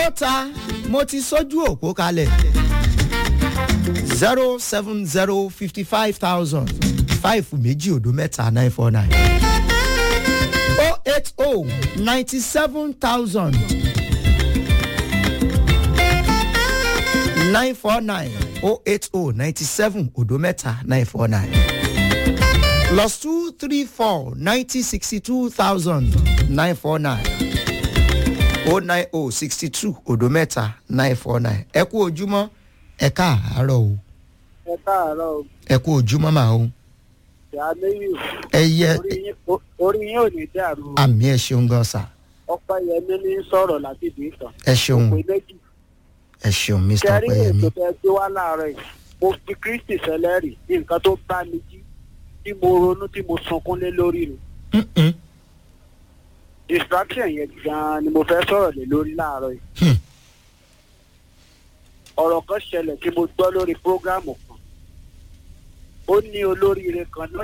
ó ta mo ti sójú òpó kalẹ̀ zero seven zero fifty five thousand five méjì òdo mẹ́ta nine four nine oh eight oh ninety seven thousand nine four nine oh eight oh ninety seven òdo mẹ́ta nine four nine plus two three four ninety sixty two thousand nine four nine oh nine oh sixty two òdo mẹ́ta nine four nine ẹ kú ojúmọ́ ẹ káàárọ̀ o ẹ káàárọ̀ o ẹ kú ojúmọ́ màá o ìyá lẹ́yìn ẹ yẹ orí yín o- orí yín ò ní dàrú o. àmì ẹ ṣeun gan sa ọpẹ́ yẹmí ní sọ̀rọ̀ láti ìdí ìtàn ẹ ṣeun pé méjì ẹ ṣeun mr kẹrí ọpẹyẹmí ètò tẹ gbé wá láàárọ̀ yìí mo fi kristi sẹlẹ́rì ní nǹkan tó bá mi jí tí mo ronú tí mo sunkún lé lórí rẹ̀ Mm-mm. distraction yẹn gan-an ni mo fẹ́ sọ̀rọ̀ lé lórí láàárọ̀ yìí Hmm. ọ̀rọ̀ kan ṣẹlẹ̀ tí mo gbọ́ lórí prógráàmù kan ó ní olóríire kan náà